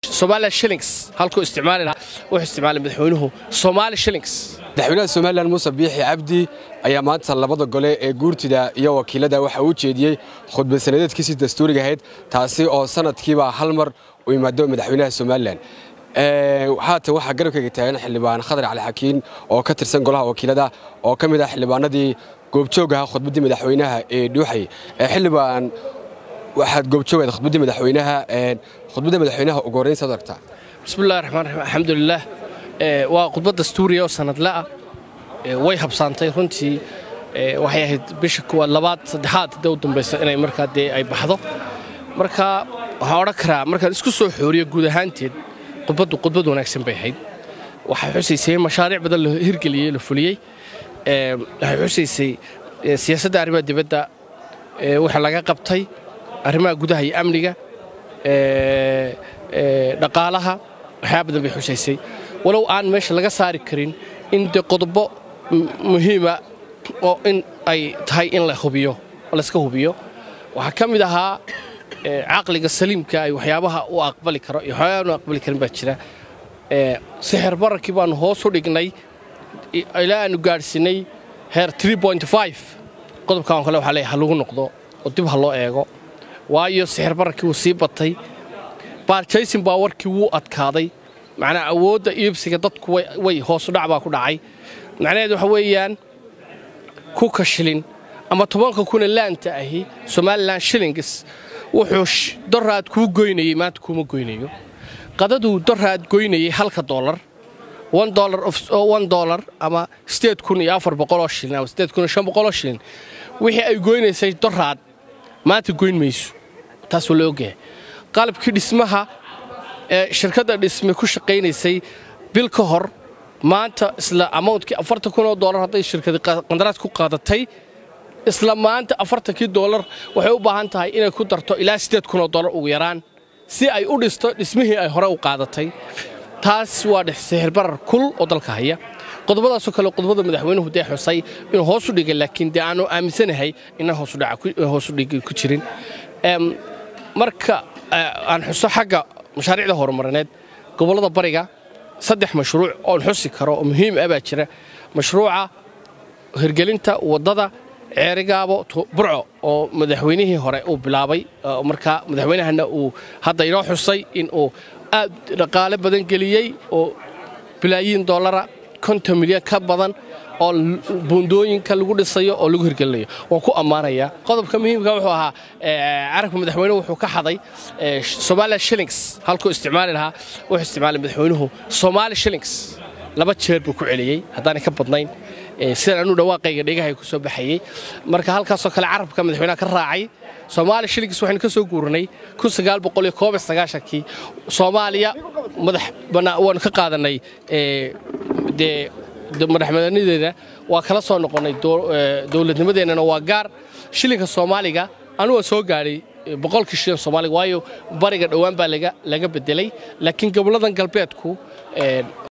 Somali shillings halkuu isticmaali lahaa wuxuu isticmaalay madaxweynuhu Somali shillings madaxweynaha somalilan muuse biixi cabdi ayaa maanta labada gole ee guurtida iyo wakiilada waxa uu jeediyey khudbad sanadeedkiisii dastuuriga ahayd taasi oo sanadkiiba hal mar u yimaado madaxweynaha somalilan haatan waxaa garabkayga taagan xildhibaan khadar cali xakiin oo ka tirsan golaha wakiilada oo ka mid ah xildhibaanadii goobjoogaha khudbaddii madaxweynaha ee dhuuxay xildhibaan waxaad goobjoogayd khudbaddii madaxweynaha khudbadda madaxweynaha ugu horrayn saad aragtaa bismillahi raxmaan raxiim alxamdulilah waa khudbad dastuuriya oo sanadle ah way habsaantay runtii waxay ahayd bisha kuwaad labaad saddexaad hadee u dambaysa inay markaa dee ay baxdo marka waxaan odhan karaa markaan isku soo xooriyo guud ahaanteed khudbaddu khudbad wanaagsan bay ahayd waxay xusaysay mashaariic badan la hirgeliyey la fuliyey waxay xusaysay siyaasadda arrimaha dibadda waxa laga qabtay arrimaha gudaha iyo amniga dhaqaalaha waxyaa badan bay xusaysay walow aan meesha laga saari karin in dee qodobo muhiima oo in ay tahay in la hubiyo layska hubiyo waxaa ka mid ahaa caqliga saliimka ay waxyaabaha u aqbali karo iyo waxyaabaha u aqbali karin baa jira sixir bararkii baanu hoos u dhignay ilaa aanu gaadhsiinay heer qodobkan kale waxaa leeyahay ha lagu noqdo oo dib ha loo eego waayo sixir bararkii wuu sii batay baarjaysin baa warkii wuu adkaaday macnaa awoodda iibsiga dadku way hoosudhac baa ku dhacay macnaheed waxa weeyaan kuka shilin ama tobanka kuna laanta ahi somalilan shillings wuxuu doraad kuu goynayey maanta kuuma goynayo qadaduu doraad goynayey halka doolar dolar ama sideed kun iyo afar boqoloo shilin ama sideed kun iyo shan boqoloo shilin wixii ay goynaysay doraad maanta goyn mayso taas waa la ogyahay qalabkii dhismaha ee shirkadda dhisme ku shaqaynaysay bil ka hor maanta isla amountkii afartan kun oo doolar hadday shirkadi qandaraas ku qaadatay isla maanta afartankii doolar waxay u baahan tahay inay ku darto ilaa siddeed kun oo doolar ugu yaraan si ay u dhisto dhismihii ay hore u qaadatay taas waa sixirbarar kul oo dalka haya qodobadaasoo kale qodobada madaxweynuhu dee xusay inuu hoosu dhigay laakiin dee aanu aaminsanahay inaan hoosudhigi ku jirin marka aan xuso xagga mashaariicda horumarineed gobollada bariga saddex mashruuc oon xusi karo oo muhiim ah baa jira mashruuca hirgelinta waddada ceerigaabo burco oo madaxweynihii hore uu bilaabay markaa madaxweynahana uu hadda inoo xusay in uu aad dhaqaale badan geliyey oo bilaayiin dollara konton milyan ka badan oo buundooyinka lagu dhisayo oo lagu hirgelinayo waan ku ammaanayaa qodobka muhiimka wuxuu ahaa carabka madaxweynuhu wuxuu ka xaday somali shillings halkuu isticmaali lahaa wuxuu isticmaalay madaxweynuhu somali shillings laba jeer buu ku celiyey haddaanay ka badnayn sidan anuu dhawaaqayga dhegahay ku soo baxayey marka halkaasoo kale carabka madaxweynaha ka raacay soomaali shillings waxaynu ka soo guuranay kii soomaaliya madax waanu ka qaadanay dee madaxmadanideena waa kala soo noqonnay dowladnimadeennana waa gaar shilinka soomaaliga anuga soo gaadhay boqolkii shilin soomaaliga waayo bariga dhowaan baa laga bedelay laakiin gobolladan galbeedku